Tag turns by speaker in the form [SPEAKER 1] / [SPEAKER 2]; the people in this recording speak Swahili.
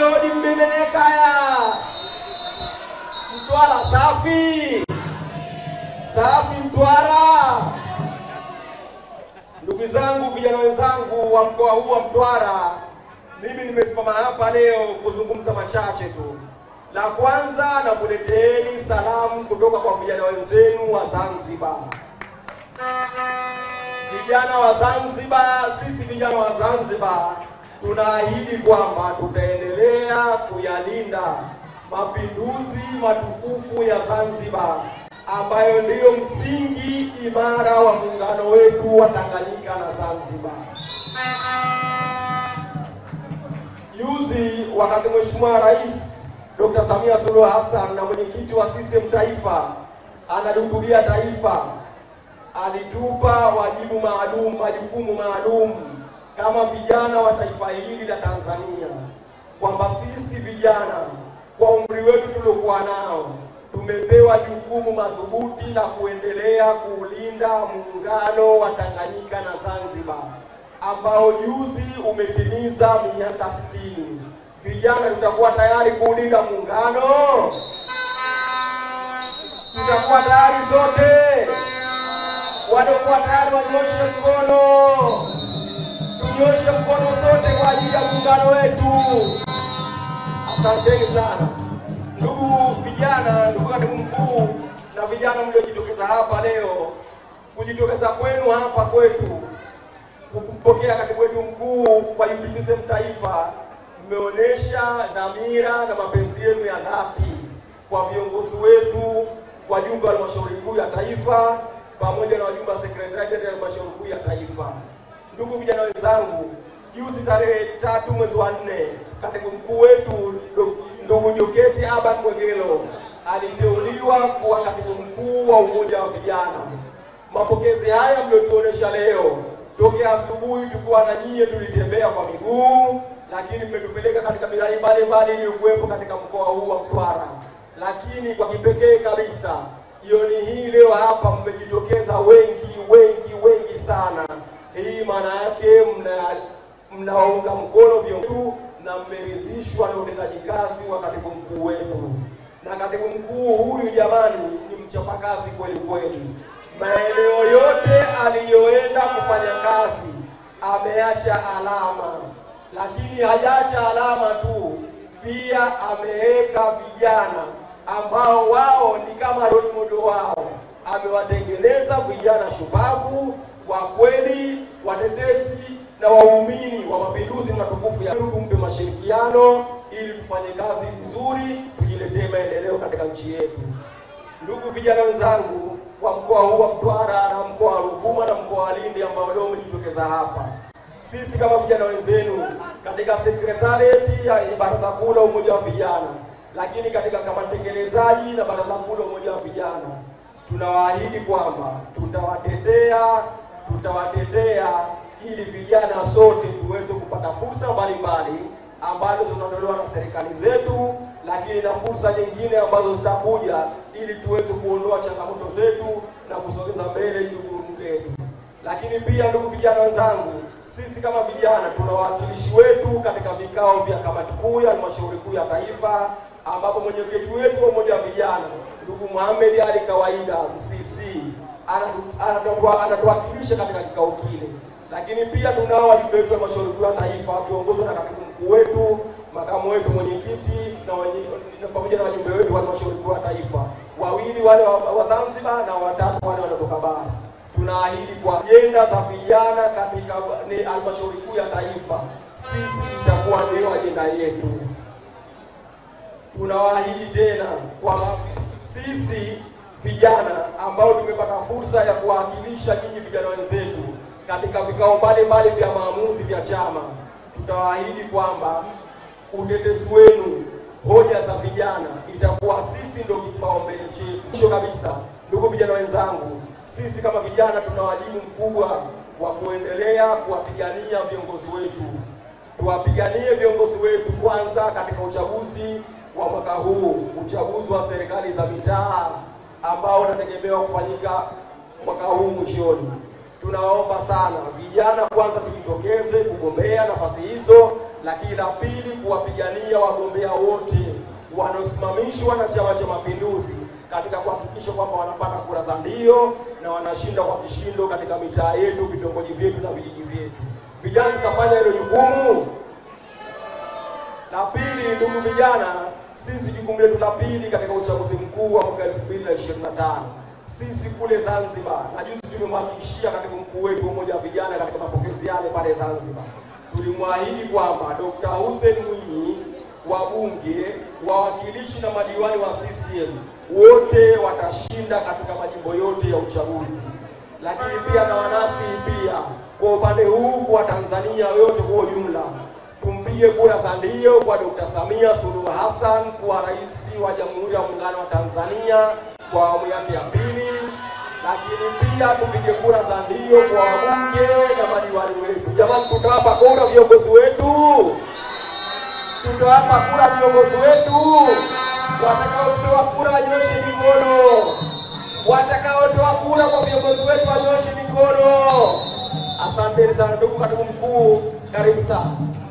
[SPEAKER 1] lodi mbemenekaya Mtwara safi safi, Mtwara. Ndugu zangu, vijana wenzangu wa mkoa huu wa Mtwara, mimi nimesimama hapa leo kuzungumza machache tu. La kwanza, nakuleteeni salamu kutoka kwa vijana wenzenu wa Zanzibar. Vijana wa Zanzibar, sisi vijana wa Zanzibar tunaahidi kwamba tutaendelea kuyalinda mapinduzi matukufu ya Zanzibar ambayo ndiyo msingi imara wa muungano wetu wa Tanganyika na Zanzibar. Juzi wakati Mheshimiwa Rais Dr. Samia Suluhu Hassan na mwenyekiti wa CCM Taifa analihutubia taifa, alitupa wajibu maalum, majukumu maalum kama vijana wa taifa hili la Tanzania, kwamba sisi vijana kwa umri wetu tuliokuwa nao tumepewa jukumu madhubuti la kuendelea kuulinda muungano wa Tanganyika na Zanzibar ambao juzi umetimiza miaka sitini. Vijana, tutakuwa tayari kuulinda muungano? Tutakuwa tayari sote? Waliokuwa tayari wanyoshe mkono, tunyoshe mkono sote kwa ajili ya muungano wetu. Asanteni sana ndugu vijana, ndugu katibu mkuu na vijana mliojitokeza hapa leo. Kujitokeza kwenu hapa kwetu kumpokea katibu wetu mkuu kwa UVCCM Taifa, mmeonyesha dhamira na mapenzi yenu ya dhati kwa viongozi wetu, wajumbe wa halmashauri kuu ya taifa pamoja na wajumbe wa sekretariati ya halmashauri kuu ya taifa. Ndugu vijana wenzangu, juzi tarehe tatu mwezi wa nne katibu mkuu wetu ndugu Joketi Aban Mwegelo aliteuliwa kuwa katibu mkuu wa umoja wa vijana. Mapokezi haya mliotuonesha leo, tokea asubuhi tulikuwa na nyie, tulitembea kwa miguu, lakini mmetupeleka katika miradi mbalimbali iliyokuwepo katika mkoa huu wa Mtwara. Lakini kwa kipekee kabisa jioni hii leo hapa mmejitokeza wengi wengi wengi sana. Hii maana yake mna mnawaunga mkono viongozi na mmeridhishwa na utendaji kazi wa katibu mkuu wetu. Na katibu mkuu huyu jamani, ni mchapakazi kweli kweli. Maeneo yote aliyoenda kufanya kazi ameacha alama, lakini hajaacha alama tu, pia ameweka vijana ambao wao ni kama role model wao. Amewatengeneza vijana shupavu kwa kweli, watetezi na waumini wa mapinduzi matukufu ya tumpe mashirikiano ili tufanye kazi vizuri, tujiletee maendeleo katika nchi yetu. Ndugu vijana wenzangu wa mkoa huu wa Mtwara na mkoa wa Ruvuma na mkoa wa Lindi ambao leo umejitokeza hapa, sisi kama vijana wenzenu katika sekretarieti ya Baraza Kuu la Umoja wa Vijana, lakini katika kama tekelezaji na Baraza Kuu la Umoja wa Vijana, tunawaahidi kwamba tutawatetea tutawatetea ili vijana sote tuweze kupata fursa mbalimbali ambazo zinatolewa na serikali zetu, lakini na fursa nyingine ambazo zitakuja ili tuweze kuondoa changamoto zetu na kusogeza mbele jukumu letu. Lakini pia, ndugu vijana wenzangu, sisi kama vijana tuna wawakilishi wetu katika vikao vya kamati kuu ya halmashauri kuu ya taifa, ambapo mwenyekiti wetu wa umoja wa vijana ndugu Mohamed Ali Kawaida Msisi anatuwakilisha katika kikao kile lakini pia tunao wajumbe wetu wa halmashauri kuu ya taifa wakiongozwa na katibu mkuu wetu, makamu wetu mwenyekiti na pamoja na wajumbe wetu wa halmashauri kuu ya taifa, wawili wale wa Zanzibar na watatu wale wanatoka bara. Tunaahidi kwa ajenda za vijana katika halmashauri kuu ya taifa, sisi itakuwa ndio ajenda yetu. Tunawaahidi tena kwamba sisi vijana ambao tumepata fursa ya kuwakilisha nyinyi vijana wenzetu katika vikao mbalimbali vya maamuzi vya chama, tutawaahidi kwamba utetezi wenu, hoja za vijana, itakuwa sisi ndio kipaumbele chetu. Mwisho kabisa, ndugu vijana wenzangu, sisi kama vijana tuna wajibu mkubwa wa kuendelea kuwapigania viongozi wetu. Tuwapiganie viongozi wetu kwanza katika uchaguzi wa mwaka huu, uchaguzi wa serikali za mitaa ambao unategemewa kufanyika mwaka huu mwishoni. Tunaomba sana vijana kwanza tujitokeze kugombea nafasi hizo, lakini la pili kuwapigania wagombea wote wanaosimamishwa na Chama cha Mapinduzi katika kuhakikisha kwamba wanapata kura za ndio na wanashinda kwa kishindo katika mitaa yetu, vitongoji vyetu na vijiji vyetu. Vijana tutafanya hilo jukumu. La pili, ndugu vijana, sisi jukumu letu la pili katika uchaguzi mkuu wa mwaka 2025 sisi kule Zanzibar, na juzi tumemhakikishia katibu mkuu wetu wa umoja wa vijana katika mapokezi yale pale Zanzibar, tulimwahidi kwamba Dr. Hussein Mwinyi, wabunge, wawakilishi na madiwani wa CCM wote watashinda katika majimbo yote ya uchaguzi, lakini pia na wanasi pia kwa upande huu kwa Tanzania yote kwa ujumla tumpige kura za ndio kwa Dr. Samia Suluhu Hassan kuwa rais wa Jamhuri ya Muungano wa Tanzania kwa awamu yake ya pili, lakini pia tupige kura za ndio kwa wabunge na madiwani wetu. Jamani, tutawapa kura viongozi wetu, tutawapa kura viongozi wetu. Watakaotoa kura wanyoshe mikono, watakaotoa kura kwa viongozi wetu wanyoshe mikono. Asanteni sana ndugu katibu mkuu, karibu sana.